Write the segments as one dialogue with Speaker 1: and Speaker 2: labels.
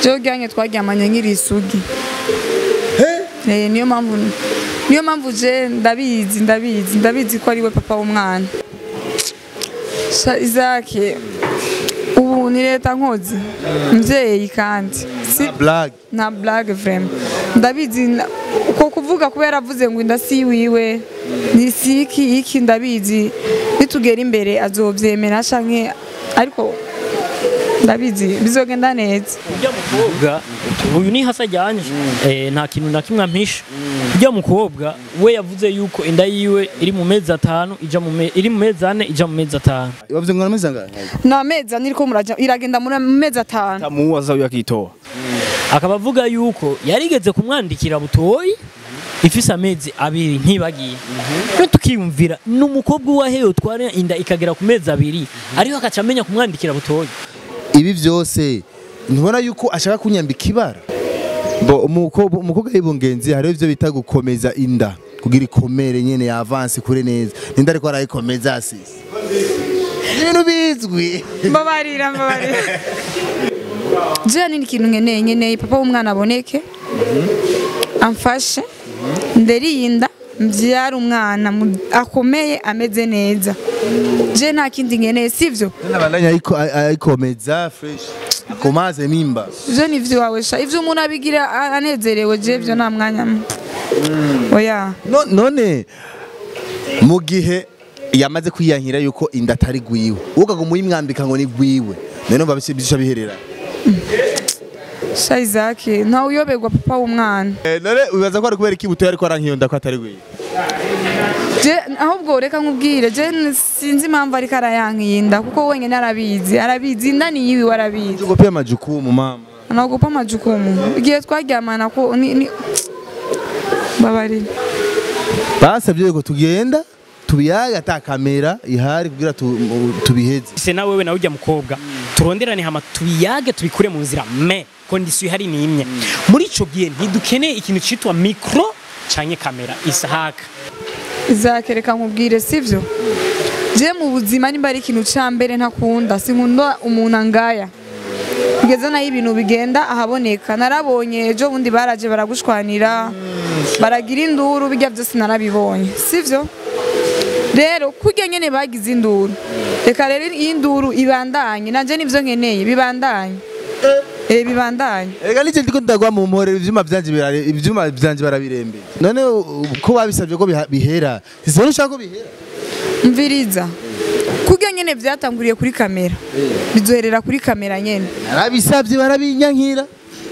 Speaker 1: jewe ujyanye twaryamanye nkiri isugi Eh, niyo mpamvu niyo mpamvu je ndabizi ndabizi ndabizi ko ari we papa w'umwana Sha izake ubu ni leta nkozi mvyeyi kandi si
Speaker 2: blague
Speaker 1: nta blague vraiment ndabizi na- uko kuvuga kubera avuze ngo inda si wiwe ni si iki iki ndabizi nitugera imbere azovyemera canke ariko ndabizi bizogenda neza
Speaker 3: ujya mukobwa uyu ni hasa ajyanye eh, nta kintu na kimwe ampisha ujya mukobwa we yavuze yuko inda yiwe iri mu mezi atanu ija mu me- iri mu mezi ane ija mu mezi atanu
Speaker 2: bavuze ngo nameze ngahe
Speaker 1: ni amezi ane iriko muraja iragenda muri mu mezi atanu
Speaker 4: tamuwaza uyu akitoa
Speaker 3: akaba avuga yuko yarigeze kumwandikira butoyi ifise amezi abiri ntibagiye no tukiyumvira ni umukobwa uwahewe utwara inda ikagera ku mezi abiri ariho akaca amenya kumwandikira butoyi
Speaker 2: ibi byose ntubona yuko ashaka kunyambika ibara bo umukobwa umukobwa y'ibungenzi hariho ibyo bita gukomeza inda kugira ikomere nyene ya avance kure neza ninda ariko arayikomeza asisi ibintu bizwi
Speaker 1: mbabarira mbabarira jewe nini ikintu nkeneye nkeneye papa w'umwana aboneke amfashe nderirinda mbyara umwana mu- akomeye ameze neza je nta kindi nkeneye sivyo
Speaker 2: nabandanya ayiko- ay- ayikomeza fresh akomaze mimba
Speaker 1: je ni iwawe sha ivyo umuntu abigira a- anezerewe je vyo nta mwanya mwe. oya
Speaker 2: No- none mu gihe yamaze kwiyankira yuko inda atari gwiwe ugaga muyimwambika ngo ni gwiwe none umva bisha biherera
Speaker 1: sha izaki ntawe uyoberwa papa w'umwana
Speaker 2: Eh, none ubibaza ko ari kubera iki butoya ariko arankiyo nda ko atari gwiwe
Speaker 1: je ahubwo reka nkubwire je n- sinzi impamvu ariko arayankiyinda kuko wenyine arabizi arabizi inda ni yiwe arabizi
Speaker 2: ugo pia majukumu mama
Speaker 1: naogopa majukumu igihe twaryamana ko ni, ni... babarira
Speaker 2: basabye yuko tugenda tubiyaga ata kamera ihari kugira tu- tubiheze
Speaker 3: se na wewe nawe ujya mukobwa turonderane hama tubiyage tubikure mu nzira me kondisiyo ihari ni imwe muri ico gihe ntidukeneye ikintu citwa mikro canke kamera isahaka
Speaker 1: izakereka nkubwire sivyo je mu buzima nimba ari ikintu ca mbere ntakunda sinkunda umuntu angaya kugeza naho ibintu bigenda ahaboneka narabonye ejo bundi baraje baragushwanira baragira induru bijya byose narabibonye sivyo rero kurya nyene bagize induru reka rero iyi nduru ibandanye nanje nivyo nkeneye bibandanye eh bibandanye
Speaker 2: Ega nije ndiko ndagwa mu mpore ivyuma vyanje birare ivyuma vyanje barabirembe none u- ko babisabye ko biha- bihera sisone ushaka ko bihera
Speaker 1: mviriza kurya nyene vyatanguriye kuri kamera bizoherera kuri kamera nyene
Speaker 2: narabisabye barabinyankira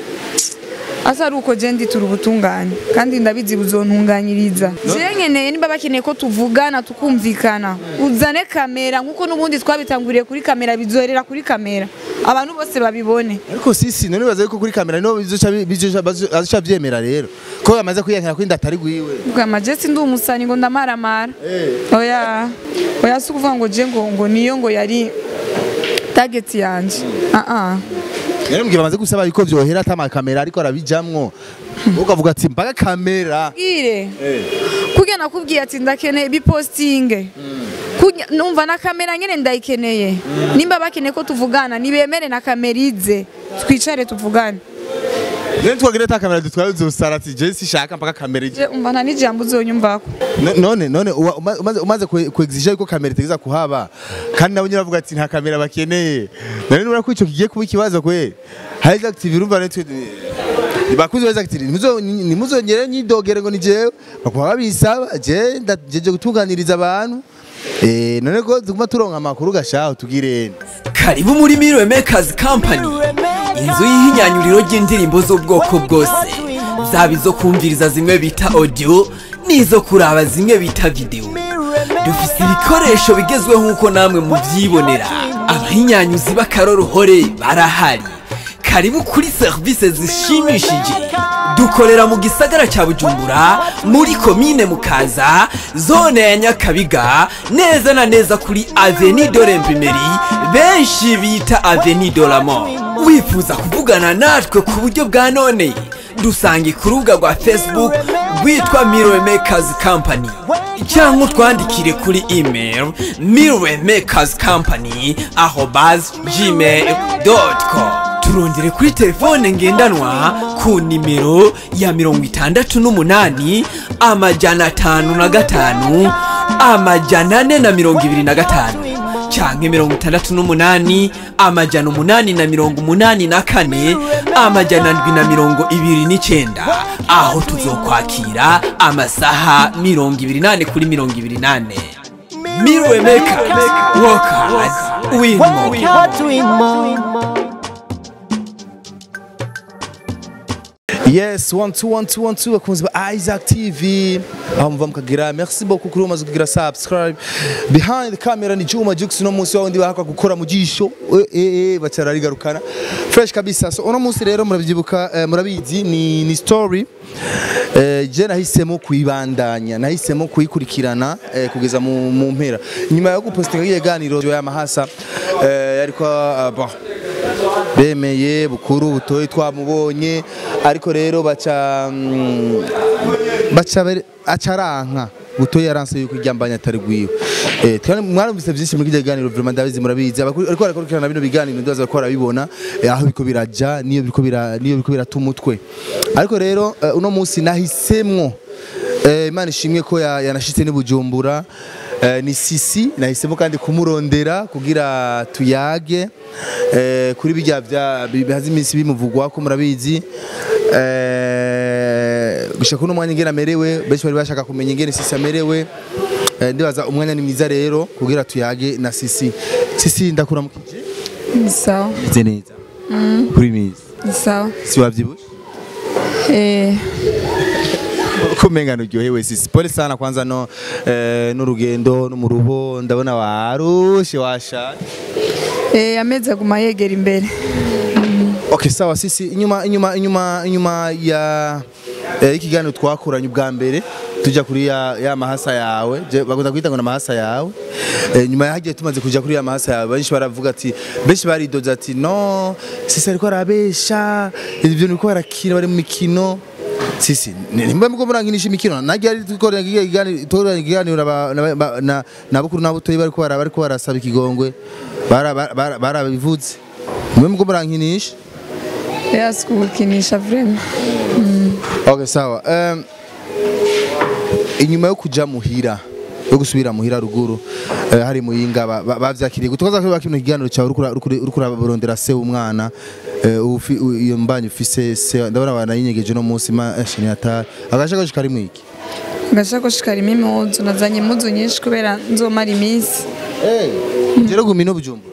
Speaker 1: asa ari uko je nditura ubutungane kandi ndabizi buzontunganyiriza je nkeneye niba bakeneye ko tuvugana tukumvikana uzane kamera nkuko n'ubundi twabitanguriye kuri kamera bizoherera kuri kamera abantu bose babibone
Speaker 2: ariko sisi none bibaza yuko kuri kamera niho bizoca bi- bizoca bazoca vyemera rero ko bamaze kwiyankira ko inda atari gwiwe
Speaker 1: bwama je sindi umusani ngo ndamaramara oya oya si ukuvuga ngo je ngo ngo niyo ngo yari target yanje ah ah
Speaker 2: rero mbwira bamaze gusaba yuko vyohera ata makamera ariko arabijamwo ukavuga ati mbaga kamera
Speaker 1: bwire kurya nakubwiye ati ndakeneye bipostinge Kurya- numva na kamera nyene ndayikeneye nimba bakeneye ko tuvugana nibemere na kamera ize twicare tuvugane
Speaker 2: none twagira ata kamera dutwaye uzosara ati je sishaka mpaka kamera ije
Speaker 1: Je, umva nta n'ijambo uzonyumvako
Speaker 2: No- none none uwa- uma- umaze umaze kwe- kuexige yuko kamera itegeza kuhaba kandi nabo nyine bavuga ati nta kamera bakeneye none nubona ko ico kigiye kuba ikibazo kwe Highlight active urumva netwe bakuze beza active nimuzo nimuzongere nyidogere ngo ni jewe bakaba babisaba je ndajeje gutunganiriza abantu eh none ko tuguma turonka amakuru gashaho tugirene
Speaker 5: karibu muri Mirror Makers Company inzu y'ihinyanyuriro ry'indirimbo z'ubwoko bwose zaba izo kumviriza zimwe bita audio n'izo kuraba zimwe bita video dufise ibikoresho bigezweho nk'uko namwe muvyibonera abahinyanyuzi b'akaroruhore barahari karibu kuri serivisi zishimishije dukorera mu gisagara cya bujumbura muri komine mukaza zone ya nyakabiga neza na neza kuri aveni de l'imprimerie benshi bita aveni de la mort wifuza kuvugana natwe ku buryo bwa none dusange ku rubuga rwa facebook rwitwa mirror makers company cyangwa utwandikire kuri email mirror makers company arobas gmail com turondere kuri telefone ngendanwa ku nimero ya mirongo itandatu n'umunani amajana atanu na gatanu amajana ane na mirongo ibiri na gatanu canke mirongo itandatu n'umunani amajana umunani na mirongo umunani na kane amajana ndwi na mirongo ibiri n'icenda aho tuzokwakira amasaha mirongo ibiri nane kuri mirongo ibiri nane Mirror Makers Work hard Win more
Speaker 2: yes one two one two one two bakunzi ba Isaac TV aho muva mukagira merci beaucoup kuri umaze kugira subscribe behind the camera ni Juma Jux no munsi wawundi bahakwa gukora mu jisho eh eh bacara rigarukana fresh kabisa so uno munsi rero muravyibuka eh, murabizi ni ni story eh, je nahisemo kuyibandanya nahisemo kuyikurikirana eh, kugeza mu, mu mpera nyuma yo gupostinga ikiganiro ya mahasa eh, yariko uh, bon bemeye bukuru butoyi twamubonye ariko rero baca mm, baca bere- acaranka butoyi yaranse yuko iryambanya atari gwiwe eh twari mwarumvise byinshi muri kijya kiganiro vraiment ndabizi murabizi abakuru- ariko barakurikirana bino biganiro ndaza ko barabibona eh, aho biko biraja niyo biko bira niyo biko birata umutwe ariko rero eh, uno munsi nahisemwo eh, imana ishimwe ko ya- yanashitse ni bujumbura Eh, ni sisi nahisemo kandi kumurondera kugira tuyage eh, kuri bijya bya bi- bihaze iminsi bimuvugwa ko murabizi eh, gushaka uno mwanya ingene amerewe benshi bari bashaka kumenya ingene sisi amerewe eh, ndibaza umwanya ni mwiza rero kugira tuyage na sisi sisi ndakuramukije
Speaker 1: ni sawa
Speaker 2: meze neza kuri mizi
Speaker 1: ni sawa
Speaker 2: si wavyibushe
Speaker 1: eh
Speaker 2: kumenga nuryohewe sisi pole sana kwanza no eh, n'urugendo no mu ruho ndabona warushe washaje
Speaker 1: eh amezi aguma yegera imbere
Speaker 2: Okay, sawa sisi inyuma inyuma inyuma inyuma ya eh, ikiganiro twakoranye ubwa mbere tujya kuri ya, ya mahasa yawe je bakunda kwita ngo na mahasa yawe eh, nyuma yagiye tumaze kuja kuri ya mahasa yawe benshi baravuga ati benshi baridoza ati no sisi ariko arabesha ibyo niko barakina bari mu mikino sisi nimba muko muranginisha imikino nagiye ari tukorera ikiganiro tukorera ikiganiro na- na- na- na nabukuru nabutoyi bariko bara bariko barasaba ikigongwe bara- bara- bara- barabivuze nimba muko murankinisha
Speaker 1: yasi kugukinisha vrema
Speaker 2: Okay, sawa. Um, inyuma yo kuja muhira yo gusubira muhira ruguru eh, hari muyinga ba- ba- bavyakiriye gutoza ko bakino kiganiro cyawe uriko ura- uriko ura- uriko urabarondera se w'umwana eh, ufi- u- iyo mbanyi ufise se ndabona abantu yinyegeje no munsi ma eh, shini atari agashakoshi kari mwiki
Speaker 1: agashakoshi karimo impuzu nazanye impuzu nyinshi kubera nzomara iminsi
Speaker 2: eh jero gumino bujumbu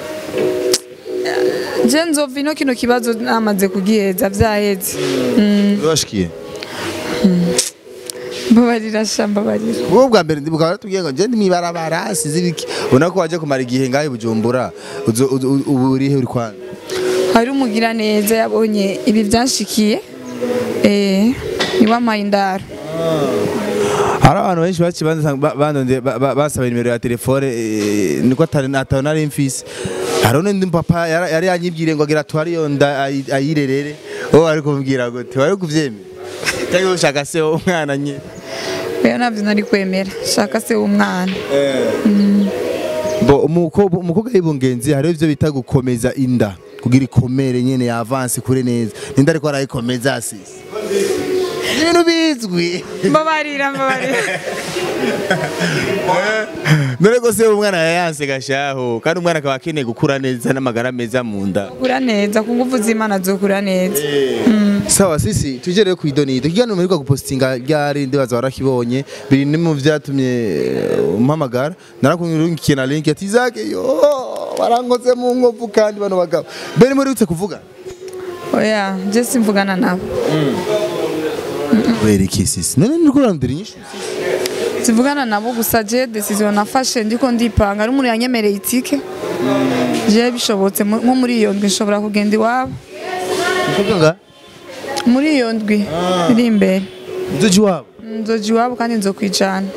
Speaker 1: je nzova ino kino kibazo namaze kugiheza vyaheze
Speaker 2: urashikiye
Speaker 1: mbabarira sha mbabarira
Speaker 2: wowe bwa mbere ndibuka baratubwiye ngo je ndi mwibarabara sizi biki ubona ko waje kumara igihe ngahe bujumbura uzo- uzo- ubu urihe uri kwana
Speaker 1: hari umugira neza yabonye ibi byanshikiye eh niwampaye indaro
Speaker 2: hari abantu benshi baci bandonde basaba nimero ya telefone eh, niko atari atari nari mfise hari undi papa yara- yari yanyibwiriye ngo agira twari yo nda ayi- ayirerere wowe ari kumbwira ngo tiwari kuvyemera cyangwa ushaka se umwana nyine
Speaker 1: rero nabyo nari kwemera shaka se w'umwana
Speaker 2: bo umukobwa umukobwa y'ibungenzi hariho ivyo bita gukomeza inda kugira ikomere nyene ya avance kure neza ninda ariko arayikomeza asisi ibintu bizwi
Speaker 1: mbabarira mbabarira
Speaker 2: none ko se umwana yayanse gashaho kandi umwana akaba akeneye gukura neza n'amagara meza mu nda
Speaker 1: kura neza ku ngufu z'imana zokura neza
Speaker 2: sawa sisi tuje rero kwidonida ikiganiro mperuka gupostinga ryari ndibaza warakibonye biri ni mu vyatumye eh, umpamagara narakungirukiye na link ati zake yo barankoze mu nkovu kandi bano bagabo bene muri utse kuvuga
Speaker 1: oya je simvugana nabo
Speaker 2: kubera iki sisi none niriko urandira inyishu
Speaker 1: sivugana nabo gusa je decision nafashe ndiko ndipanga ari umuntu yanyemereye itike je bishobotse mu- nko muri iyo ndwi nshobora kugenda iwabo
Speaker 2: kuvuga nga
Speaker 1: muri iyo ndwi iri imbere
Speaker 2: nzoji wabo
Speaker 1: nzoja iwabo kandi nzokwijana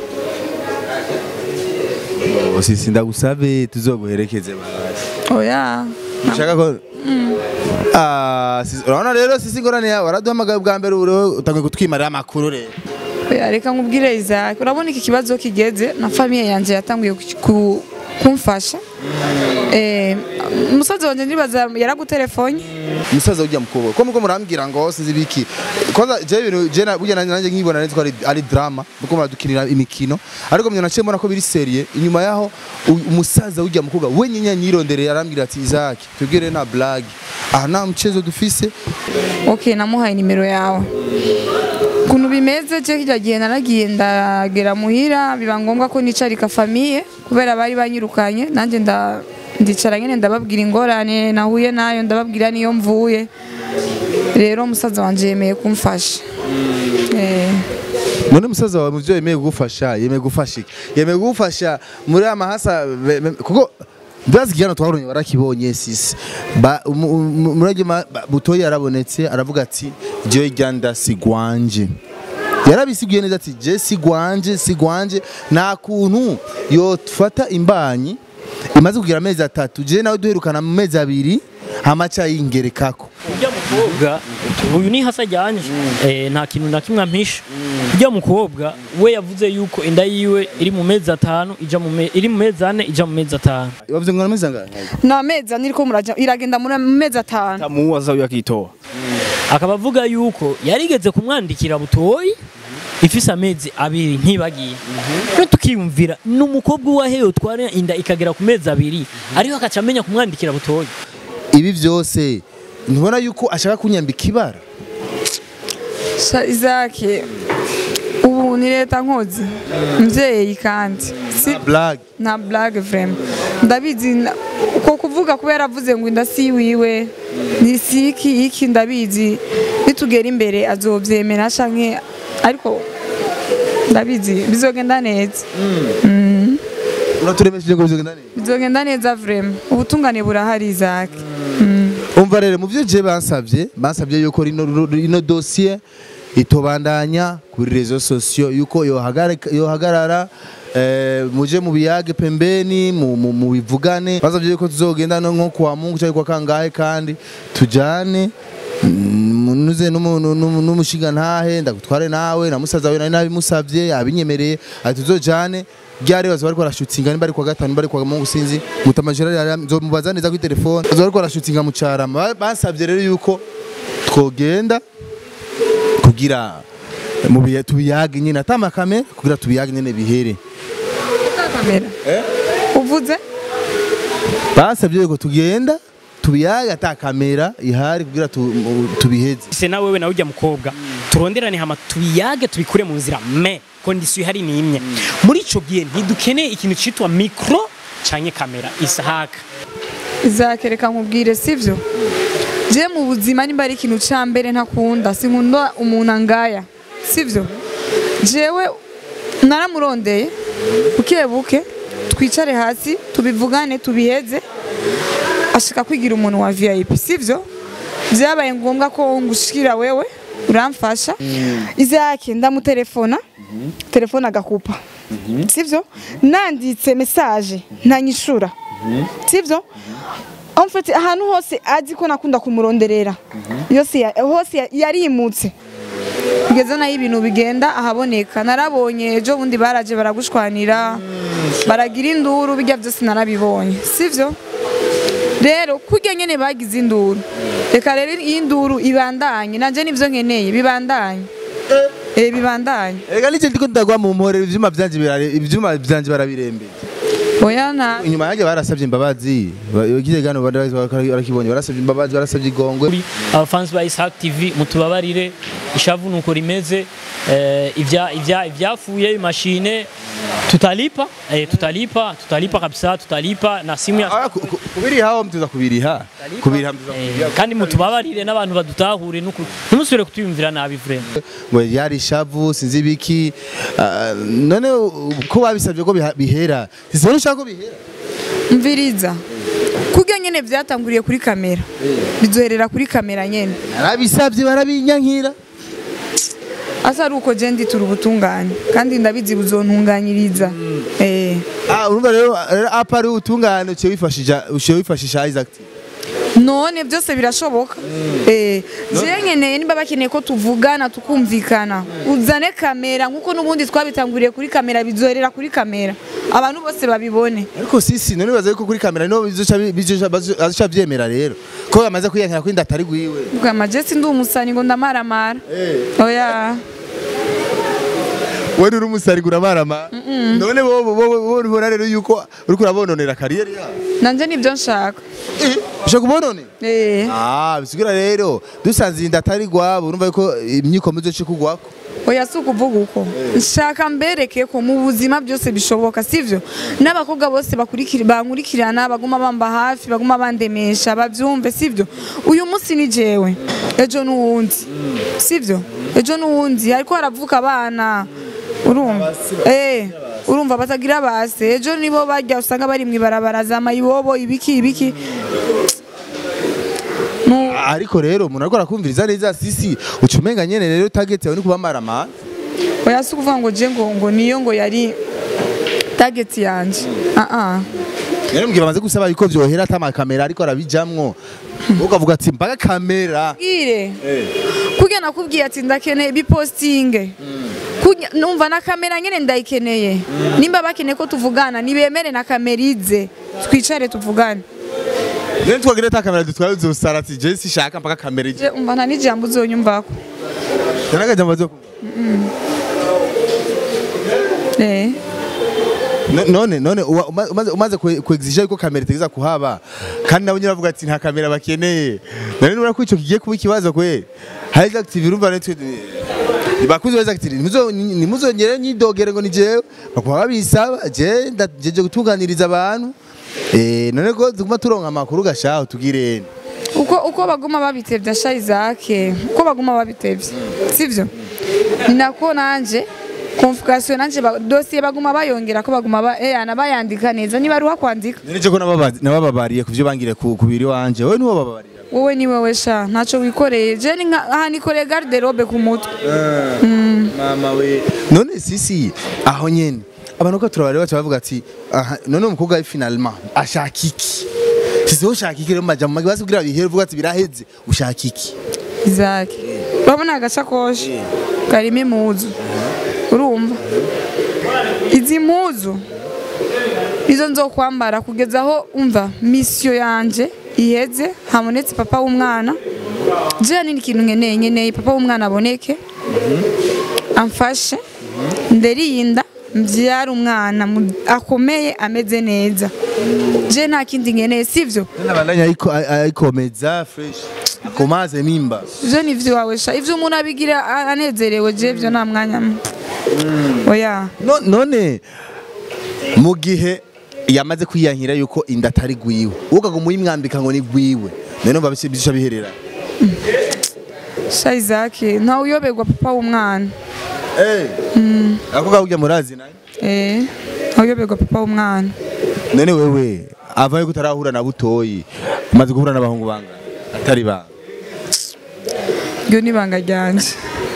Speaker 2: Oh, sisi ndagusabe tuzoguherekeze basi
Speaker 1: oya
Speaker 2: ushaka ko Ah, sisi- urabona rero sisi ngorane yawe waraduhamagaye bwa mbere uro utangiye kutwimarira amakuru rero
Speaker 1: oya reka nkubwire Isaac urabona iki kibazo kigeze na famiye yanje yatanguye ku- ku- kumfasha eh umusaza wanje ndibaza yaragutelefone
Speaker 2: umusaza ujya mukobwa ko muko murambwira ngo sinzi biki kwanza je ibintu je na burya nanjye nkibona neza ko ari ari drama muko muradukinira imikino ariko mwe naciye mbona ko biri serie inyuma yaho u- umusaza ujya mukobwa we nyenya nyirondereye arambwira ati Isaac tubwire na blague aha nta mchezo dufise
Speaker 1: okay namuhaye nimero yawe ukuntu bimeze je kirya gihe naragiye ndagera muhira biba ngombwa ko nicarika famiye kubera bari banyirukanye nanjye nda ndicara nyene ndababwira ingorane nahuye nayo ndababwira niyo mvuye rero umusaza wanje yemeye kumfasha eh
Speaker 2: none umusaza wawe muvyo yemeye kugufasha yemeye gufasha iki yemeye kugufasha muri amahasa be- be- kuko ndazi igihano twaronye warakibonye sisi Ba- umu- umu- murage ma- ba- butoyi yarabonetse aravuga ati jewe ryanda sigwanje yarabisiguye neza ati je sigwanje sigwanje nta kuntu yofata imbanyi imaze kugira amezi atatu je nawe duherukana mu mezi abiri hamaca yingerekako
Speaker 3: ujya mukobwa uyu ni hasa ajyanye eh, nta kintu na kimwe ampisha ujya mukobwa we yavuze yuko inda yiwe iri mu mezi atanu ija mu me- iri mu mezi ane ija mu mezi atanu
Speaker 2: bavuze ngo amezi angahe
Speaker 1: na mezi ane iriko muraja iragenda muri mezi atanu
Speaker 4: tamuwaza uyu akitoa
Speaker 3: akaba avuga yuko yarigeze kumwandikira butoyi ifise amezi abiri ntibagiye no tukiyumvira ni umukobwa uwahewe utwara inda ikagera ku mezi abiri ariho akaca amenya kumwandikira butoyi
Speaker 2: ibi byose ntubona yuko ashaka kunyambika ibara
Speaker 1: Sha Isaac ubu ni leta nkozi mvyeyi kandi si
Speaker 2: blague
Speaker 1: nta blague vraiment ndabizi na- uko kuvuga kubera avuze ngo inda si wiwe ni siki iki ndabizi nitugera imbere azovyemera canke ariko ndabizi bizogenda neza
Speaker 2: uraturemesheje ngo bizogenda neza
Speaker 1: bizogenda neza vraiment ubutungane burahari Isaac
Speaker 2: umva rero mu byo je bansabye bansabye yuko rino rino dossier itobandanya kuri rezo sosio yuko yohagarika- yohagarara eh, muje mu biyage pembeni mu- mu mu bivugane basabye yuko tuzogenda no nko kwa Mungu cyangwa kwa kangahe kandi tujane mm, nuze n'umuntu- n'umu- n'umushinga ntahe ndagutware nawe na musaza wawe nari nabimusabye yabinyemereye ati tuzojane ryari bazo bariko barashutsinga nimba ari kwa gatanu nimba ari kwa Mungu sinzi mutamajira yari nzomubaza neza kuri telefone bazo bariko barashutsinga mu carama Ba- bansabye rero yuko twogenda kugira mu bihe tubiyage nyine atamakame kugira tubiyage nyine bihere
Speaker 1: kamera uvuze
Speaker 2: basabye yuko tugenda tubiyage ata kamera ihari kugira tu- mu- tubiheze
Speaker 3: se na wewe nawe ujya mukobwa turonderane hama tubiyage tubikure mu nzira me kondisiyo ihari ni imwe muri ico gihe ntidukeneye ikintu citwa mikro canke kamera isahaka
Speaker 1: Isaac reka nkubwire sivyo je mu buzima nimba ari ikintu ca mbere ntakunda sinkunda umuntu angaya sivyo jewe naramurondeye buke buke twicare hasi tubivugane tubiheze ashaka kwigira umuntu wa VIP sivyo byabaye ngombwa ko ngushikira wewe uramfasha Isaac ndamutelefona telefone agakupa sivyo nanditse message ntanyishura sivyo en fait ahantu hose azi ko nakunda kumuronderera yose ya- hose ya- yarimutse kugeza naho ibintu bigenda ahaboneka narabonye ejo bundi baraje baragushwanira baragira induru bijya byose narabibonye sivyo rero kurya nyene bagize induru reka rero iyi nduru ibandanye nanje nivyo nkeneye bibandanye eh bibandanye
Speaker 2: Ega nije ndiko ndagwa mu mpore ivyuma vyanje birare ivyuma vyanje barabirembeye
Speaker 1: oya na
Speaker 2: inyuma yanjye barasabye imbabazi bagire gano barakibonye barasabye imbabazi barasabye igongwe
Speaker 3: kuri abafansi ba Isaac TV mutubabarire ishavu nuko rimeze eh, ivya ivya ivyapfuye mashine tutalipa eh, tutalipa tutalipa kabisa tutalipa na simu ya
Speaker 2: Ah, ku- ku- kubiriha mtuza kubiriha kubiriha mtuza
Speaker 3: eh,
Speaker 2: kubiriha
Speaker 3: kandi mutubabarire n'abantu badutahure nuko ntimusubire kutuyumvira nabi vraiment
Speaker 2: ngo yari ishavu sinzi ibiki ah, none u- ko babisabye ko biha- bihera sisibona ushaka ko bihera
Speaker 1: mviriza kurya nyene vyatanguriye kuri kamera bizoherera kuri kamera nyene
Speaker 2: arabisabye barabinyankira
Speaker 1: asa ari uko je nditura ubutungane kandi ndabizi buzontunganyiriza eh
Speaker 2: ah urumva rero rero apa ari utungane uciye wifashisha uciye wifashisha Isaac
Speaker 1: none byose birashoboka eh je nkeneye niba bakeneye ko tuvugana tukumvikana uzane kamera nkuko n'ubundi twabitanguriye kuri kamera bizoherera kuri kamera abantu bose babibone
Speaker 2: ariko sisi none bibaza yuko kuri kamera niho bizoca bizoca bazoca vyemera rero ko bamaze kwiyankira ko inda atari gwiwe
Speaker 1: bwa majesi ndi umusani ngo ndamaramara oya
Speaker 2: wewe uri umusari guramarama none bo bo bo ubona rero yuko uriko urabononera kariyeri yawe
Speaker 1: nanje nibyo nshaka
Speaker 2: ushaka kubonone
Speaker 1: eh
Speaker 2: ah bisigira rero dusanze inda atari gwabo urumva yuko imyiko muzoce kugwako
Speaker 1: oya si ukuvuga uko nshaka mbereke ko mu buzima byose bishoboka sivyo n'abakobwa bose bakurikira bankurikirana baguma bamba hafi baguma bandemesha bavyumve sivyo uyu munsi ni jewe ejo n'uwundi sivyo ejo n'uwundi ariko haravuka abana urumva eh urumva batagira base ejo nibo bajya usanga bari mwibarabara za mayibobo ibiki ibiki Nu-
Speaker 2: ariko rero umuntu ariko arakumviriza neza sisi ucumenga nyene rero target yawe ni kubamarama
Speaker 1: oya si ukuvuga ngo je ngo ngo niyo ngo yari target yanje ah ah
Speaker 2: rero mbwira bamaze gusaba yuko vyohera ata makamera ariko arabijamwo ukavuga ati mbaga kamera
Speaker 1: bwire kurya nakubwiye ati ndakeneye bipostinge Kurya- numva na kamera nyene ndayikeneye nimba bakeneye ko tuvugana nibemere na kamera ize twicare tuvugane
Speaker 2: rero twagira ata kamera dutwara uzosara ati je sishaka mpaka kamera ije
Speaker 1: Je, umva nta n'ijambo uzonyumvako
Speaker 2: nagaje amazo
Speaker 1: eh
Speaker 2: No- none none uwa- uma- umaze umaze kwe- kuexige yuko kamera itegeza kuhaba kandi nabo nyine bavuga ati nta kamera bakeneye none nubona ko ico kigiye kuba ikibazo kwe hari active urumva netwe bakuze weza ati nimuzo nimuzongere nyidogere ngo ni jewe bakuba babisaba je ndajeje gutunganiriza abantu eh none ko tuguma turonka amakuru gashaho tugirene
Speaker 1: uko uko baguma babitevye sha Isaac uko baguma babitevye sivyo ni nako nanje convocation nanje ba- dossier baguma bayongera ko baguma ba eh ana bayandika neza niba ruha kwandika
Speaker 2: none je ko nababa- nabababariye kuvyo bangire ku kubiri wanje wowe niwo bababarira
Speaker 1: wowe ni wowe sha ntaco wikoreye je ni nka aha nikoreye garderobe ku mutwe
Speaker 2: mama we none sisi aho nyene abantu ko turabareba baca bavuga ati aha none umukobwa we finalement ashaka iki sisi wowe ushaka iki rero maja mu magi kugira bihere uvuga ati biraheze ushaka iki
Speaker 1: Isaac urabona agasakoshi karimo impuzu urumva izi mpuzu izo nzokwambara kugeza aho umva misiyo yanje iheze habonetse papa w'umwana je nini ikintu nkeneye nkeneye papa w'umwana aboneke amfashe nderirinda mbyara umwana mu- akomeye ameze neza je nta kindi nkeneye sivyo
Speaker 2: nabandanya ayiko- ay- ayikomeza fresh akomaze mimba
Speaker 1: ivyo ni ivy'iwawe sha ivyo umuntu abigira a- anezerewe je ivyo nta mwanya mwe oya
Speaker 2: No- none mu gihe yamaze kwiyankira yuko inda atari gwiwe ukaga muyimwambika ngo ni gwiwe none umva bisi- bisha biherera
Speaker 1: sha Isaac ntawe uyoberwa papa w'umwana
Speaker 2: eh ako gahujya murazi naye
Speaker 1: eh ntawe uyoberwa papa w'umwana
Speaker 2: none wewe avaye kutarahura na butoyi umaze guhura n'abahungu banga atari banga
Speaker 1: iryo ni ibanga ryanje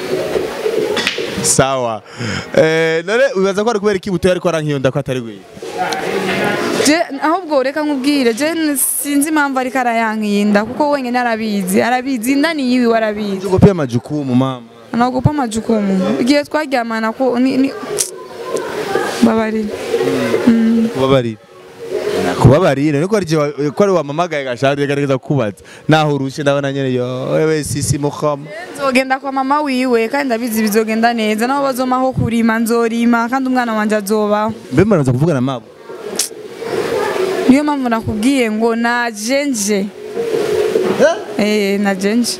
Speaker 2: sawa eh none ubibaza ko ari kubera iki butoyi ariko arankiyonda ko atari gwiwe
Speaker 1: je ahubwo reka nkubwire je n- sinzi impamvu ariko arayankiyinda kuko wenyine arabizi arabizi inda ni yiwe arabizi
Speaker 2: ugo pia majukumu mama
Speaker 1: anaogopa majukumu igihe twaryamana ko ni, ni... babarira
Speaker 2: kubabarira kubabarira niko ari je ko ari wamamagaye gashaka gerageza kubaza naho urushe ndabona nyene yo wewe sisi mukhama
Speaker 1: nzogenda kwa mama wiwe kandi ndabizi bizogenda neza nabo bazomaho kurima nzorima kandi umwana wanje azobaho
Speaker 2: mbe maraza kuvugana mabo
Speaker 1: niyo mpamvu nakubwiye ngo najenje eh najenje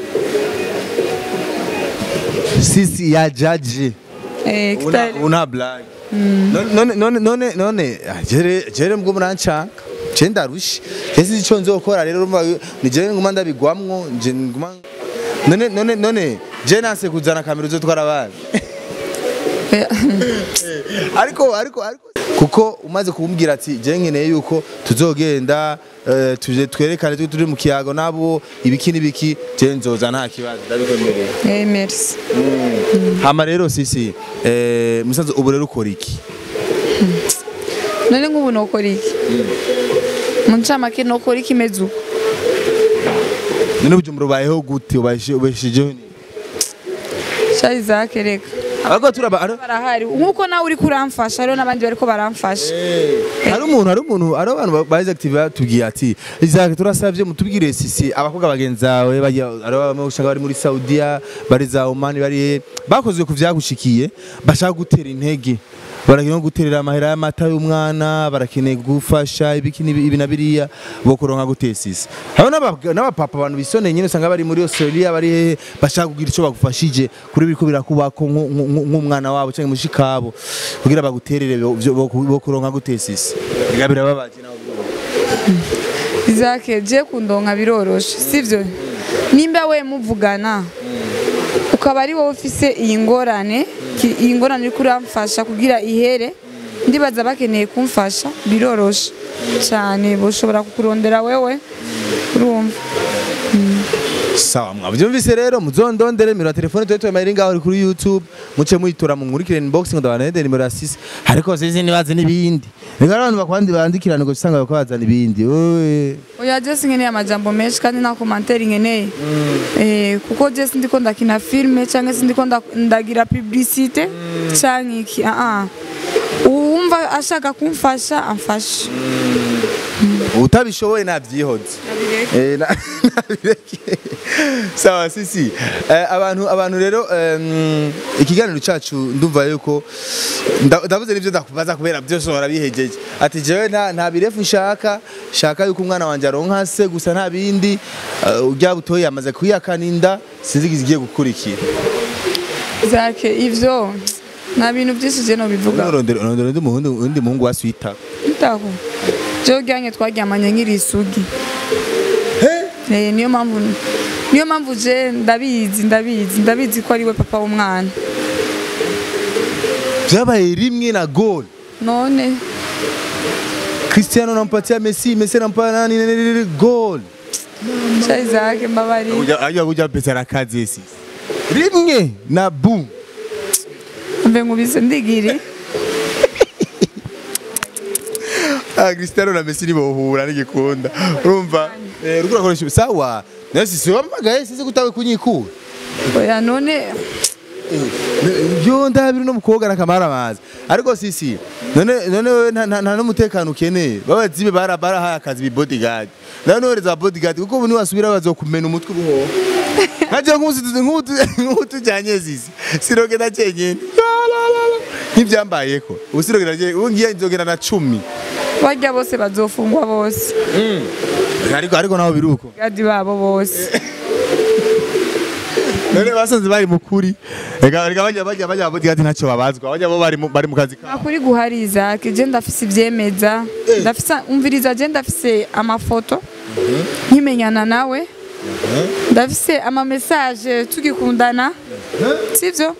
Speaker 2: sisi ya jaji
Speaker 1: eh
Speaker 2: una
Speaker 1: kitari
Speaker 2: una black none none none none ah, jere jere mbwo murancanka je ndarushe ese ico nzokora rero urumva ni je nguma ndabigwamwo je nguma none none none je nase kuzana kamera uzotwara abana
Speaker 1: Eh,
Speaker 2: ariko ariko ariko kuko umaze kumbwira ati je nkeneye yuko tuzogenda eh, tuje twerekane turi turi mu kiyago nabo ibiki n'ibiki je nzoza nta kibazo ndabikwemereye
Speaker 1: eh merci
Speaker 2: hama rero sisi eh, musanze ubu rero ukora iki
Speaker 1: none nk'ubu nokora iki mu ncamake nokora iki imeze uko
Speaker 2: none ubujumbura ubayeho gute ubashije- ubeshejeho ni
Speaker 1: sha Isaac reka
Speaker 2: Ariko turaba ari
Speaker 1: barahari nkuko nawe uri kuramfasha hariho n'abandi bariko baramfasha
Speaker 2: hari umuntu hari umuntu hari abantu baje active batubwiye ati Isaac turasavye mutubwire sisi abakobwa bagenzi bawe bajya ari bamwe ushaka bari muri Saudiya bari za Oman bari he bakozwe ku vyagushikiye bashaka gutera intege barakeneye guterera amahera y'amata y'umwana barakeneye gufasha ibiki n'ibi ibi na biriya bo kuronka gutesisa haba n'aba- n'abapapa abantu bisoneye nyine usanga bari muri Australia bari hehe bashaka kugira ico bagufashije kuri biriko birakubako nku- nku- nk'umwana wabo canke mushikabo kugira baguterere bo- vyo- bo bo kuronka gutesisa biga birababaje nawe
Speaker 1: Isaac je kundonka biroroshe sivyo nimba we muvugana ukaba ari wowe ufise iyi ngorane ki- iyi ngorane uri kuramfasha kugira ihere ndibaza bakeneye kumfasha biroroshe cyane boshobora kukurondera wewe urumva
Speaker 2: sawa mwavyumvise rero muzondondere nimero ya telefone tuwe tuwemayiri ngaho uri kuri youtube muce muyitora mu nkurikire inbox ngo ndabanede nimero ya sisi ariko sisi nibaze n'ibindi reka abantu bakwandi bandikirana ngo usanga bariko bazana ibindi oye
Speaker 1: oya jesi nkeneye amajambo menshi kandi nta komantere nkeneye Eh, kuko jesi ndiko ndakina filime cyangwa se ndiko nda- ndagira publicite cyangwa iki ah ah. uwumva ashaka kumfasha amfashe
Speaker 2: utabishoboye navyihoze Eh, na- nabireke. sawa sisi Eh, abantu abantu rero em, ikiganiro cacu ndumva yuko nda- ndavuze n'ivyo ndakubaza kubera byose uhora bihejeje ati jewe nta nta birefu nshaka shaka yuko umwana wanje aronka se gusa nta bindi eh, urya butoyi yamaze kwiyakana inda sinzi igiye gukurikira
Speaker 1: zake ivyo nta bintu byinshi je no bivuga
Speaker 2: urondera urondera undi muhungu undi muhungu wa swita
Speaker 1: ndaho je ujyanye twaryamanye nkiri isugi Eh, niyo mpamvu niyo mpamvu je ndabizi ndabizi ndabizi ko ari we papa w'umwana
Speaker 2: vyabaye rimwe na gol
Speaker 1: none
Speaker 2: Cristiano anampatia Messi Messi anampatia nani nani, nani gol
Speaker 1: sha Isaac mbabari
Speaker 2: Uja ajua kuja pesa na kazi esi. Rimwe na boom.
Speaker 1: mbe nkubise ndigiri
Speaker 2: Ah Cristiano na Messi nibohura n'igikunda. Urumva? Eh rugura koresha sawa. Nasi si wamagaye sisi kutawe kunyikura.
Speaker 1: oya none
Speaker 2: Yo ndabiri no mukobwa na kamara mazi. Ariko sisi none none wewe nta nta- nta n'umutekano ukeneye. Babazibe bara bara haya akazi bi bodyguard. None wereza bodyguard kuko ubu niwasubira bazokumena umutwe ubuho. Nkaje nk'umusizi nk'utu nk'utujanye sisi. Sirogenda cenyene. Ntibyambayeko. Ubu sirogenda je ubu ngiye nzogenda na 10.
Speaker 1: barya bose bazofungwa bose
Speaker 2: Ariko ariko naho biruko.
Speaker 1: gadi babo bose
Speaker 2: None basanze bari mukuri. Ega ega bajya bajya bajya bodyguard ntacyo babazwa. Bajya bo bari mu- bari mu kazi kabo.
Speaker 1: akuri guhari Isaac je ndafise ivyemeza ndafise umviriza je ndafise amafoto nkimenyana nawe ndafise ama message tugikundana sivyo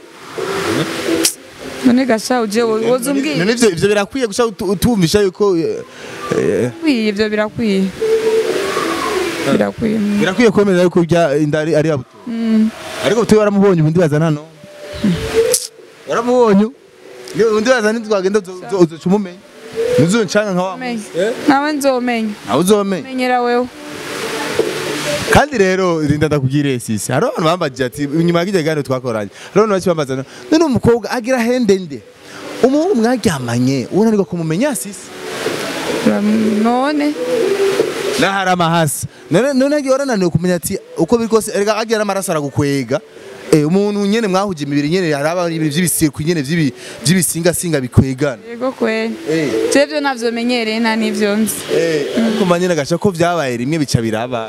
Speaker 1: none gasha uje woza umbwiye
Speaker 2: None ivyo ivyo birakwiye gusha utu- utumvisha yuko eh, eh,
Speaker 1: birakwiye ivyo birakwiye birakwiye
Speaker 2: birakwiye kwemeza yuko bya inda ari ari abuto. Ariko butoyi waramubonye ubundi bazana hano. Waramubonye. Iyo undi bazana twagenda uzoca umumenya. Ntuzoncanga nka wa.
Speaker 1: Menye. nawe nzomenya
Speaker 2: Nawe uzomenya.
Speaker 1: menyera wewe
Speaker 2: kandi rero rinda ndakubwire sisi hari abantu bambajije ati inyuma y'ikijya kiganiro twakoranye hari abantu bake bambaza none umukobwa agira hende nde umuhungu mwaryamanye unanirwa kumumenya sisi
Speaker 1: none
Speaker 2: nahari amahasa none none agiye warananiwe kumenya ati uko biri kose erega agira n'amaraso aragukwega Eh, umuntu nyene mwahuje imibiri nyene hari aba ibintu vy'ibisiku nyene vy'ibi- vy'ibisingasinga bikwegana
Speaker 1: yego kweli
Speaker 2: Eh,
Speaker 1: je vyo navyo menyereye nta n'ivyo nzi
Speaker 2: eh, ariko mba nyene gaca ko vyabaye rimwe bica biraba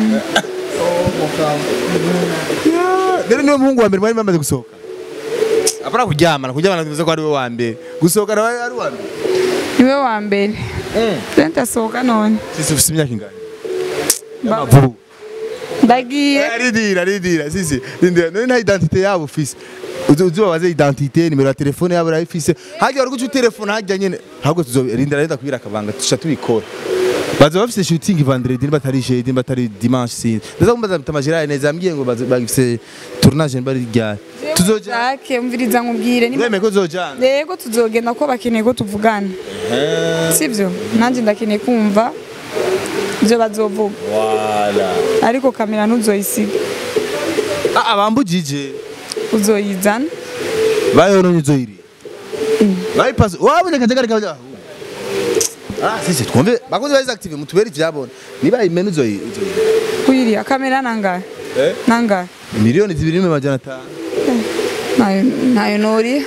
Speaker 2: Yeah, rero niwe muhungu wa mbere mwari bamaze gusohoka apana kuryamana kuryamana tuvuze ko ari we wa mbere gusohoka nawe ari uwa mbere
Speaker 1: niwe wa mbere je ndasohoka none
Speaker 2: sisi ufise imyaka ingana y'amavubu
Speaker 1: ndagiye
Speaker 2: aridira aridira sisi rindira none nta identite yabo ufise uzi uzi babaze identite nimero ya telefone yabo urayifise hajya wari guca telefone hajya nyene ahubwo tuzorindira renda kubira akabanga tusha tubikora baza bafise shooting vendredi nimba atari jeudi nimba atari dimanche sinzi ndaza kumbaza tamajira neza yambwiye ngo baza- bagifise tournage nimba ari ryari tuzoja
Speaker 1: Jacques umviriza nkubwire ni
Speaker 2: uremeye ko uzojana
Speaker 1: yego tuzogenda ko bakeneye ko tuvugana sibyo nanjye ndakeneye kumva ibyo bazovuga ariko kamera ntuzoyisiga
Speaker 2: ah bambujije
Speaker 1: uzoyizana
Speaker 2: bayononye uzoyiriha bayipasi wabonye akajagari kawe Ah, sisi twumve bakozi ba active mutubere ivyabona niba imene uzoyi uzoyiriha
Speaker 1: kuyiriya kamera nangahe
Speaker 2: Eh?
Speaker 1: nangahe
Speaker 2: miliyoni zibiri n'ibihumbi amajana atanu
Speaker 1: nayo nayo noriya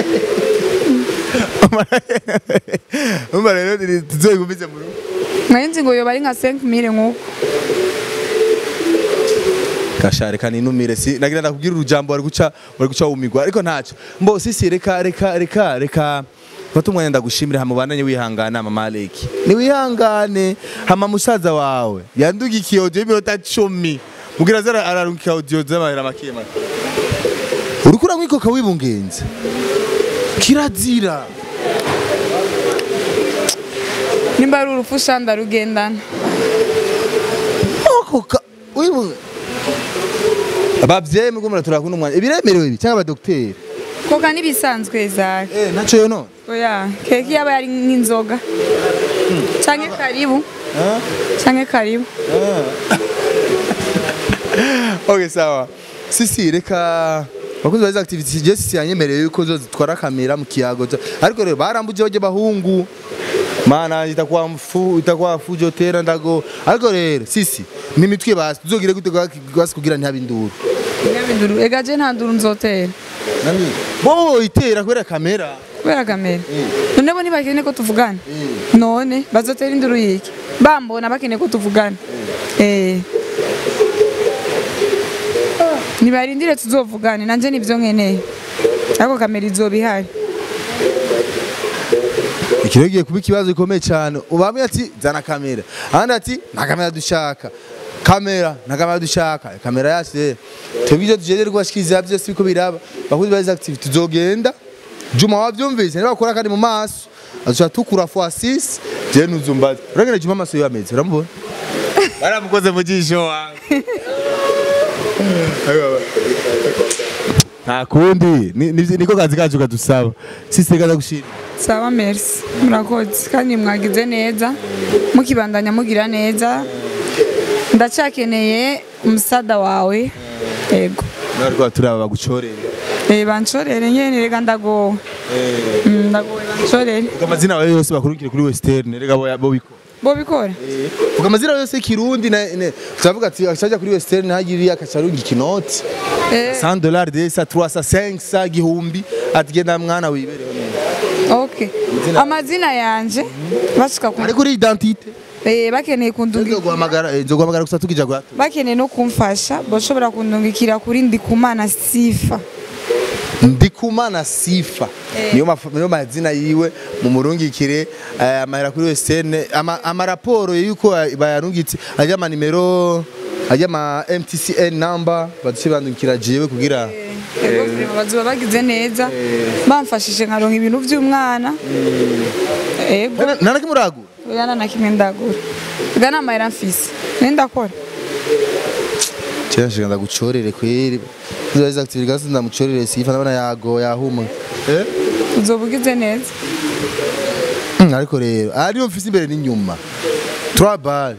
Speaker 2: umva rero ni- tuzoyigumize mu rugo
Speaker 1: nayo nzi ngo yoba ari nka 5 mille nk'uko
Speaker 2: gashare kaninumire si nagira ndakubwira urujambo wari guca wari guca wumigwa ariko ntacyo mbo sisi reka reka reka reka fata umwanya ndagushimire hama ubandanye wihangana mama Aleki ni wihangane hama musaza wawe yandugikiye audio y'iminota cumi mugira zara ararungika audio z'amahera make make uriko uramwikoka wibungenze kirazira
Speaker 1: nimba ari urupfu shanda rugendana
Speaker 2: okoka wibunge abavyeyi mugo muratura kuno mwanya ibiremerewe ibi cyangwa abadokiteri
Speaker 1: koka n'ibisanzwe zake
Speaker 2: eh naco yo none
Speaker 1: oya keke yaba yari nk'inzoga canke karibu canke karibu
Speaker 2: okay sawa sisi reka bakunzi bazi activity je sisi yanyemereye yuko zo zitwara kamera mu kiyago za- ariko rero barambuje baje bahungu mana itakuwa mfu itakuwa fujo tera ndago ariko rero sisi ni mitwe basi tuzogire gute gwasi kugira ntihabe induru
Speaker 1: nyabinduru ega je nta nduru nzotera
Speaker 2: nani bo itera kubera kamera
Speaker 1: kubera kamera none bo ntibakeneye ko tuvugana none bazotera induru yiki bambona bakeneye ko tuvugana eh nibarindire tuzovugane nanje nivyo nkeneye ariko kamera izoba ihari
Speaker 2: ikiro giye kuba ikibazo gikomeye cyane ubamwe ati zana kamera ahandi ati nta kamera dushaka kamera nta kamera dushaka kamera yacu rero twebwe ibyo tugendera kubashikiriza byose biko biraba bakuzi bazi activity tuzogenda juma wabyumvise niba bakora kandi mu maso azuca tukura fois 6 je nuzumbaza uragenda juma amaso yo ameze uramubona baramukoze mu jisho wawe nta kundi ni- ni- niko kazi kacu kadusaba sisi kaza gushira
Speaker 1: sawa merci murakoze kandi mwagize neza mukibandanya mugira neza ndacakeneye umusada wawe yego
Speaker 2: narwa turaba bagucorere
Speaker 1: Eh, banshorere nyene rega ndagowe Mm, ndagowe banshorere
Speaker 2: Vuga amazina yawe yose bakurikire kuri Western rega bo bo biko.
Speaker 1: bo bikora
Speaker 2: Vuga amazina yose kirundi na ne turavuga ati akajya kuri Western hagiriye akacharungi ikinoti
Speaker 1: Eh,
Speaker 2: 100 dollars de sa 300 500 gihumbi ati genda mwana wibereho neza.
Speaker 1: okay amazina yanje bashika ku
Speaker 2: Ari kuri identité.
Speaker 1: eh, bakeneye kundungi
Speaker 2: Nzo guhamagara nzo guhamagara gusa tukija gwa.
Speaker 1: bakeneye no kumfasha bashobora kundungikira kuri ndikumana sifa
Speaker 2: Ndikumana Sifa.
Speaker 1: Eh.
Speaker 2: Niyo maf- niyo mazina yiwe mu murungikire eh, amahera kuri Western ama, ama raporo yuko bayarungitse ajya ama nimero ajya ama MTCN number baduce bandukira jewe kugira
Speaker 1: Ego vrema bazoba bagize neza bamfashije nkaronka ibintu vy'umwana ego
Speaker 2: nana kimuragu
Speaker 1: oya na kimwe ndagura ga namahera mfise ne ndakora
Speaker 2: cyashika ndagucorere kweri Nzoza activity gasi ndamucorere sifa ndabona yago yahuma eh
Speaker 1: uzoba ugize neza
Speaker 2: Mm, ariko rero ariyo mfise imbere n'inyuma trois balles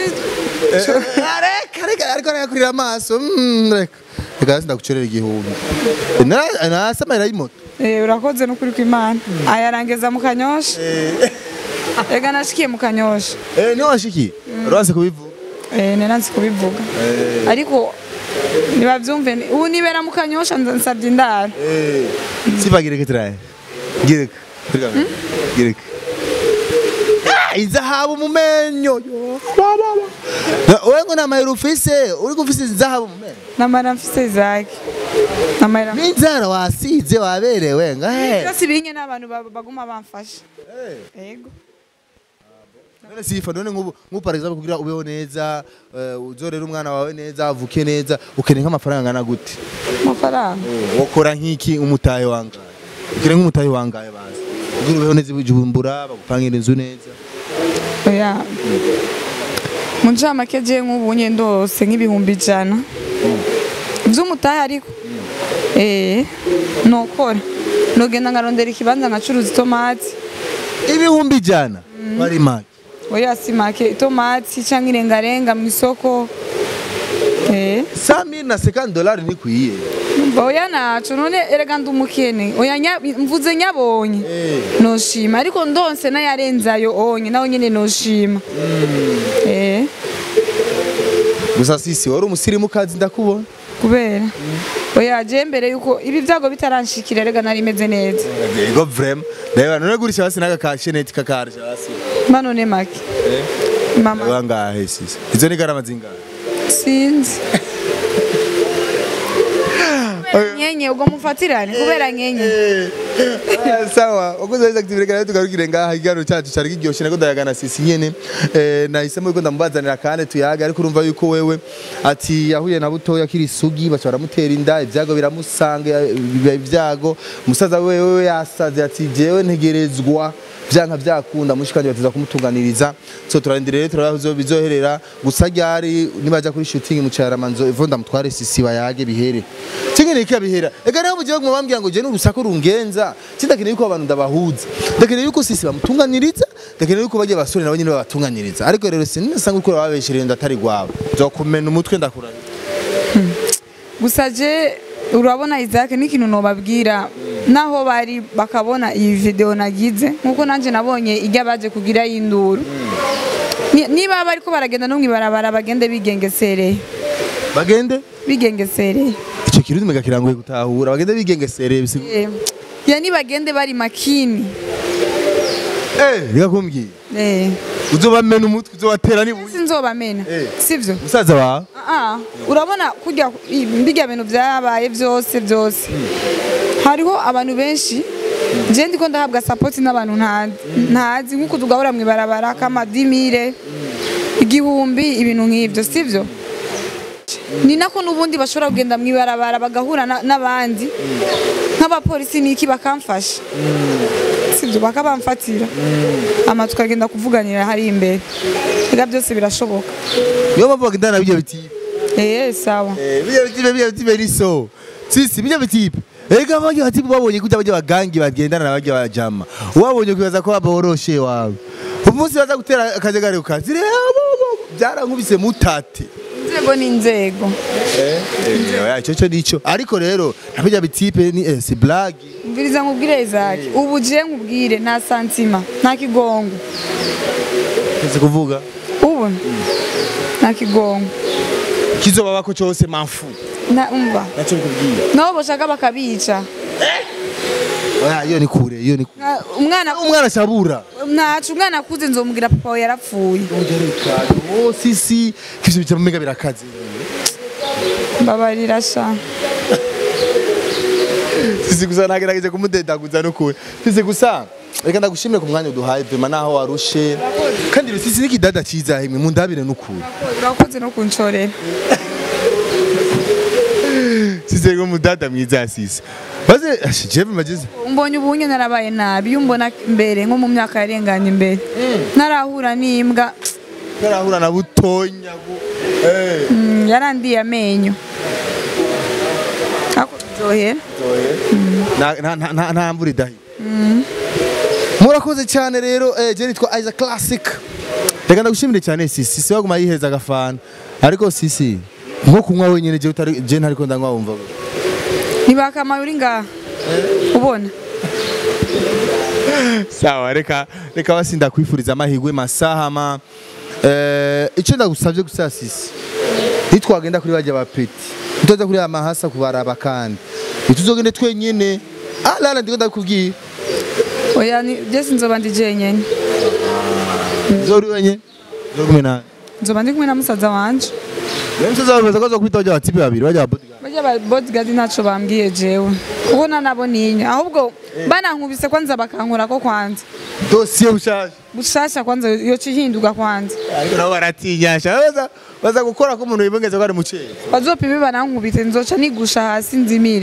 Speaker 2: reka reka ariko arakurira amaso mm, reka reka hasi ndagucorera igihumbi Na- nasamara y'imoto
Speaker 1: Eh, urakoze n'ukuri kw'imana ayarangiza mu kanyosha ega nashikiye mu kanyosha
Speaker 2: eh niho washikiye uranse kubivuga
Speaker 1: Eh, nera nzi kubivuga ariko nibavyumve ni- ubu nibera mu kanyosha nza- nsavye indaro
Speaker 2: eh sifa gireke turaye gireke Gireke. gireke Ah, izahabu mu menyo yo baba wewe ngo namayero ufise uri gufise izahabu mu menyo
Speaker 1: namara mfise zake namara
Speaker 2: n'inzara wasize waberewe ngahe
Speaker 1: byose biringe n'abantu ba- baguma bamfasha yego
Speaker 2: none sifa none nk'ubu nk'ubu par exemple kugira ubeho neza eh, uzorere umwana wawe neza avuke neza ukeneye nk'amafaranga angana gute
Speaker 1: amafaranga
Speaker 2: wokora nk'iki umutahe wangaye ukeneye nk'umutahe wangaye bazi kugira ubeho neza ibujumbura bagupangira inzu neza
Speaker 1: oya mu ncamake je nk'ubu nye ndose nk'ibihumbi ijana vy'umutahe ariko eh nokora nogenda nkarondera ikibanza nkacuruza itomati
Speaker 2: ibihumbi ijana bari make
Speaker 1: oya si make itomati canke irengarenga mu isoko eh
Speaker 2: 100 na 50 dollars nikwiye
Speaker 1: Umva, oya naco none erega ndi umukene oya nya- mvuze nyabonye
Speaker 2: Eh.
Speaker 1: noshima ariko ndonse nayarenzayo onye nawe nyene noshima eh
Speaker 2: gusa sisi wari umusirimu kazi ndakubona
Speaker 1: kubera oya je mbere yuko ibi vyago bitaranshikira erega nari meze neza
Speaker 2: yego vrema ndabona none gurisha hasi n'aka kasheneti kakarisha hasi
Speaker 1: manone make mama
Speaker 2: wangahe sisi izo ni garama zingahe
Speaker 1: sinzi nyenye ubwo mufatirane kubera nyenye
Speaker 2: Ah, sawa wakoze neza active reka rero tugarukire ngaha igano cyacu cyari kiryoshye nako ndayagana sisi nyene eh nahisemo yuko ndamubazanira kandi tuyaga ariko urumva yuko wewe ati yahuye na butoya kiri sugi baca baramutera inda ibyago biramusanga biba ibyago umusaza wewe yasaze ati jewe ntegerezwa vyanka vyakunda mushikanje batiza kumutunganiriza so turarindira rero turaba bizo bizoherera gusa ryari nibaja kuri shooting mu cyaramanzo evo ndamutware sisi bayage bihere kingene iki bihera ega naho mujye mwambwira ngo je n'urusaku rungenza sindakeneye yuko abantu ndabahuza ndakeneye yuko sisi bamutunganiriza ndakeneye yuko bajye basore nabo nyine babatunganiriza ariko rero sinisanga uko babeshereye ndatari gwabo zokumena umutwe ndakurana
Speaker 1: gusa je urabona Isaac n'ikintu nobabwira naho bari bakabona iyi video nagize nkuko nanje nabonye ijya baje kugira y'induru Ni- niba bariko baragenda no mwibarabara bagende bigengesereye
Speaker 2: bagende
Speaker 1: bigengesereye
Speaker 2: ico kirundi mega kirangoye gutahura bagende bigengesereye bisi
Speaker 1: Eh, ya nibagende bari makini
Speaker 2: eh reka kumbwiye
Speaker 1: eh
Speaker 2: uzobamena umutwe uzobatera ni
Speaker 1: sinzobamena
Speaker 2: Eh.
Speaker 1: sivyo
Speaker 2: musaza wawe
Speaker 1: Ah, urabona kujya mbijya bintu byabaye byose byose hariho abantu benshi je ndiko ndahabwa support n'abantu ntazi ntazi nkuko tugahura mu ibarabara kama dimire igihumbi ibintu nk'ivyo sivyo ni nako n'ubundi bashobora kugenda mu ibarabara bagahura na- n'abandi nk'abapolisi niki bakamfasha sivyo bakabamfatira ama tukagenda kuvuganira hari imbere ega byose birashoboka
Speaker 2: niyo mpamvu bagendana na bijya bitipe
Speaker 1: eh sawa
Speaker 2: Eh, bijya bitipe bijya bitipe ni so sisi bijya bitipe ega bajya batipe babonye kujya bajya bagangi bagendana na bajya bajama wabonye kwibaza ko baboroshe wawe umunsi baza gutera akajagari ukazi byarankubise mutate
Speaker 1: inzego ni inzego
Speaker 2: icyo cyo nicyo ariko rero na bijya bitipe ni eh, si blague
Speaker 1: mviriza nkubwire Isaac ubu je nkubwire nta santima nta kigongo
Speaker 2: ese kuvuga
Speaker 1: ubu nta kigongo
Speaker 2: kizobabako cyose manfu
Speaker 1: na umva
Speaker 2: nacyo bikubwiye
Speaker 1: nabo bashaka bakabica
Speaker 2: oya iyo ni kure iyo ni kure
Speaker 1: Nka- umwana
Speaker 2: umwana ashabura
Speaker 1: ntacu umwana akuze nzomubwira papa we yarapfuye
Speaker 2: oh sisi kivyo bica mega birakaze
Speaker 1: mbabarira sha
Speaker 2: sisi gusa nagerageje kumudedaguza n'ukuri sisi gusa reka ndagushimire ku mwanya uduhaye vema naho warushe kandi rero sisi n'ikidada ciza himwe mundabire n'ukuri
Speaker 1: urakoze no kunshorera
Speaker 2: sisi rero mudada mwiza sisi maze ashe jewe mageze
Speaker 1: umbonye ubunye narabaye nabi iyo umbona mbere nko mu myaka yarenganye imbere narahura n'imbwa
Speaker 2: karahura na butonya bu eh
Speaker 1: mm, yarandiye amenyo ako biryohera
Speaker 2: Na- na- na- na- nta mvura idahi murakoze cyane rero eh, je nitwa Isaac Classic reka ndagushimire cyane sisi sisi waguma yiheza agafana ariko sisi nko kunywa wenyine je utari je ntariko ndanywa wumva gute?
Speaker 1: ntibakamaye uri ngaha ubona
Speaker 2: sawa reka reka basi ndakwifuriza amahirwe masaha ma eh icyo ndagusabye gusa sisi nitwagenda kuri bajya ba peti nitoza kuri amahasa kubaraba kandi nituzogende twenyine ah lala ndiko ndakubwiye
Speaker 1: oya ni- je sinzoba ndi jenyene
Speaker 2: zori wenye zogume na
Speaker 1: nzoba ndi kumwe na musaza wanje
Speaker 2: Rero msaza wabeza kwaza kwita bajya batipe babiri bajya bodyguard
Speaker 1: bajya ba bodyguard ntaco bambwiye jewe ubona nabo ninyo ahubwo banankubise kwanza bakankura ko kwanza
Speaker 2: dosiye ushaje
Speaker 1: bushasha kwanza yoca ihinduka kwanza
Speaker 2: ariko nabo baratinyasha baza baza gukora ko umuntu yibongeza ko ari muceri
Speaker 1: bazopime banankubite nzoca nigusha hasi nzimire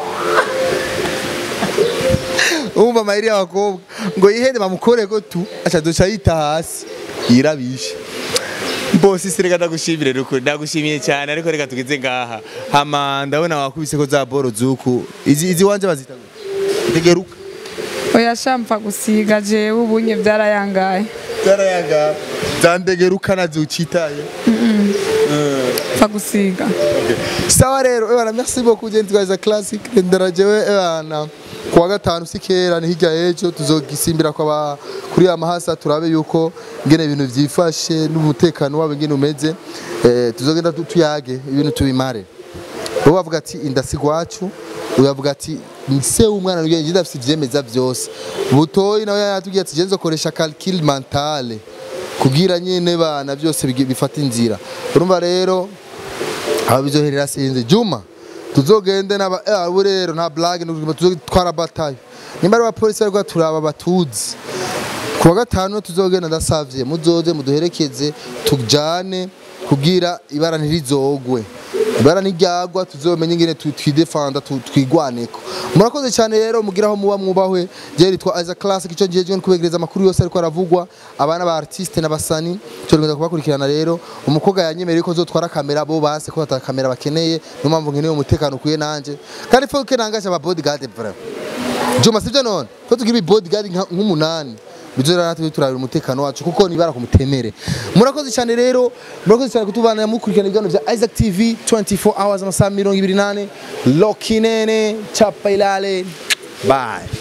Speaker 2: umva amayeri y'abakobwa ngo yihende bamukoreko tu aca duca yita hasi yirabishe bose isi reka ndagushimire rukuri ndagushimiye cyane ariko reka tugeze ngaha hama ndabona wakubise ko za boro zuku izi izi wanje bazita gute? tegeruka
Speaker 1: oya shampfa gusiga jewe ubunye byarayangaye
Speaker 2: zarayaga zandegeruka nazo ucitaye
Speaker 1: pfa gusiga
Speaker 2: sawa rero ebana merci beaucoup gente twaza classic ndarajewe ebana kuwa gatanu si kera ni hirya y'ejo tuzogisimbira kwa kuri ya mahasa turabe yuko ngene ibintu vyifashe n'umutekano wabo ngene umeze eh, tuzogenda tu- tuyage ibintu tubimare bo bavuga ati indasigwacu uyavuga ati nse umwana ngiye ngiye ndafite ivyemeza vyose butoyi nawe yatubwiye ati jenzo koresha calcul mentale kugira nyene bana byose bigi- bifata inzira urumva rero aba bizoherera sinzi juma tuzogende naba eh abo rero nta blague tuzotwara batayo nimba ari abapolisi ariko turaba batuzi kuwa gatanu tuzogenda ndasavye muzoze muduherekeze tujane kugira ibara ntirizogwe ibara ntiryagwa tuzomenye ingene tu- twidefanda tu- twigwaneko murakoze cyane rero mugira aho muba mwubahwe je ritwa as a classic ico gihe no kubegereza amakuru yose ariko aravugwa abana ba artiste n'abasani tugenda kubakurikirana rero umukobwa yanyemereye ko zotwara kamera bo base ko ata kamera bakeneye niyo mpamvu nkeneye umutekano ukwiye nanje kandi fo kenangaje aba bodyguard vraiment Juma sivyo none ko tugira bodyguard nka- nk'umunani bizora natwe turabira umutekano wacu kuko nibara kumutemere murakoze cyane rero murakoze cyane kutubana mukurikirana ibiganiro bya Isaac TV 24 hours amasaha 28 Lokinene chapa ilale bye